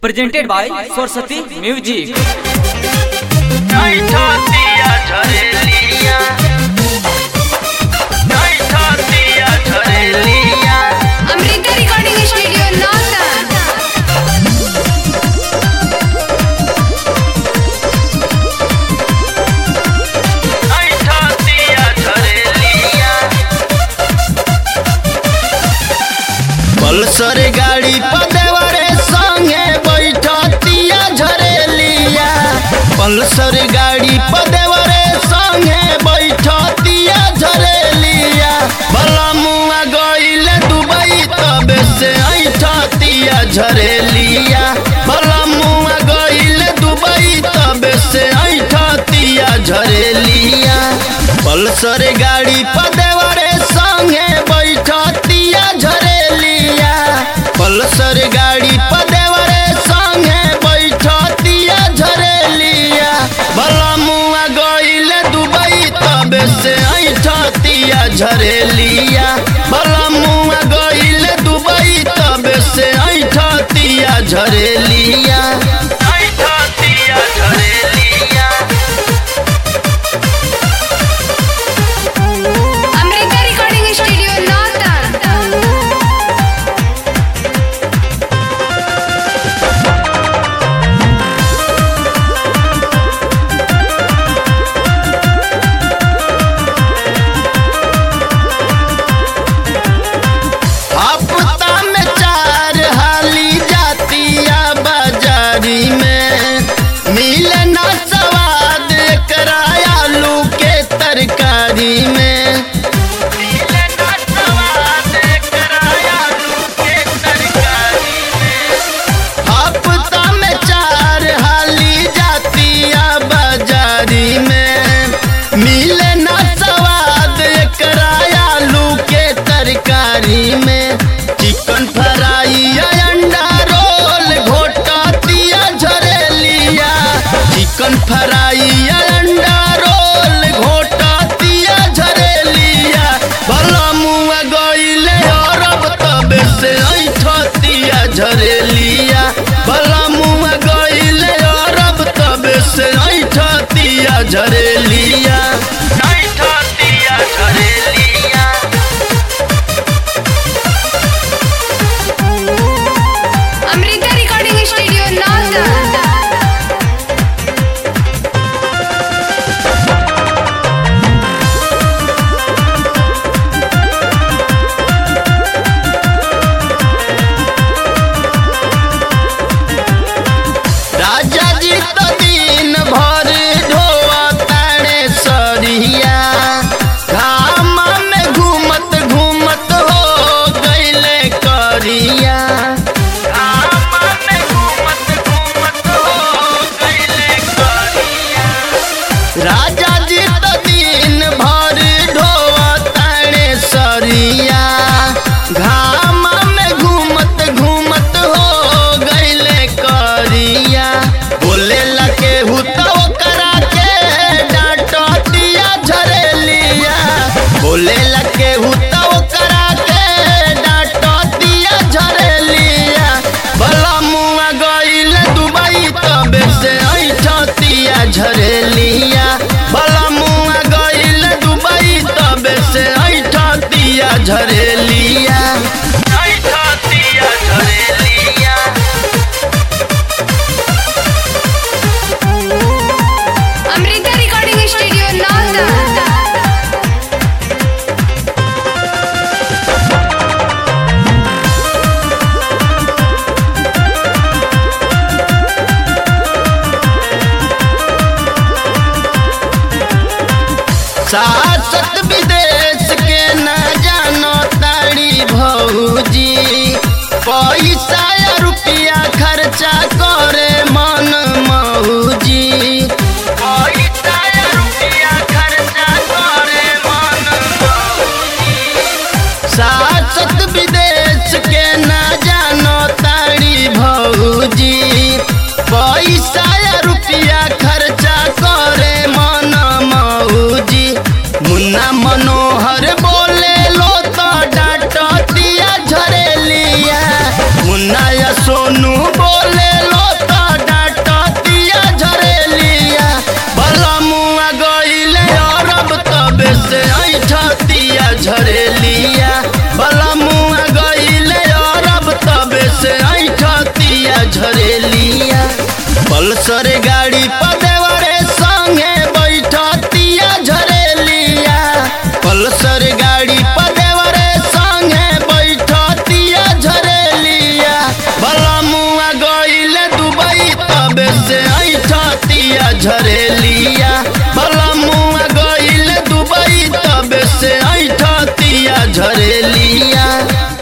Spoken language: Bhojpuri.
presented by Saraswati Music. Amrita recording studio Nautan Pulsar गाड़ी पदेवरे संगे बैठतिया झरेलिया पल्सर गाड़ी पदेवरे संगे बैठतिया झरेलिया भला मुआ गइले दुबई तबे से ऐठतिया झरेलिया भला मुआ गइले दुबई तबे से ऐठतिया झरेलिया पल्सर गाड़ी पदेवरे संगे बैठतिया झरेलिया पल्सर गाड़ी पदेवरे संगे बैठतिया झरेलिया भला मुआ गइले दुबई तबे से ऐठतिया झरेलिया भला मुआ गइले दुबई तबे से ऐठतिया झरेलिया ऐठतिया झरेलिया अमृता रिकॉर्डिंग स्टूडियो नौतन हफ्ता में चार हाली जातिया बाजारी में मिले ना स्वाद एकरा आलू के तरकारी में मिले ना स्वाद एकरा आलू के तरकारी में। हफ्ता में चार हाली जातिया बाजारी में मिले ना स्वाद एकरा आलू के तरकारी में चिकन फ्राई या अंडा रोल घोटतिया झरेलिया चिकन फ्राई या अंडा रोल घोटतिया झरेलिया भला मुआ गइले अरब तबे से ऐठतिया झरेलिया भला मुआ गइले अरब तबे से ऐठतिया झरेलिया ऐठतिया झरेलिया अमृता रिकॉर्डिंग स्टूडियो नौतन राजा जी तो दिन भर ढोआ तारे सरिया घाम में घूमत घूमत हो गईले करिया घाम में घूमत घूमत हो गईले करिया राजा जी तो दिन भर ढोआ तारे सरिया घाम में घूमत घूमत हो गईले करिया बोले लके हुतो करा के डांटतिया झरेलिया बोले लके हुतो करा के डांटतिया झरेलिया भला मुआ गईले दुबई तबे से ऐठतिया झरेलिया भला मुआ गईले दुबई तबे से ऐठतिया झरेलिया ऐठतिया झरेलिया अमृता रिकॉर्डिंग स्टूडियो नौतन सासत विदेश के न जानो तारी भौजी पैसा या रुपया खर्चा करे मन मौजी पैसा या रुपया खर्चा करे मन मौजी सासत विदेश के न जानो तारी भौजी पैसा या रुपया खर्चा करे मन मौजी पल्सर गाड़ी पदेवरे संगे बैठतिया झरेलिया पल्सर गाड़ी पदेवरे संगे बैठतिया झरेलिया भला मुआ गईल दुबई तबे से ऐठतिया झरेलिया भला मुआ गईल दुबई तबे से ऐठतिया झरेलिया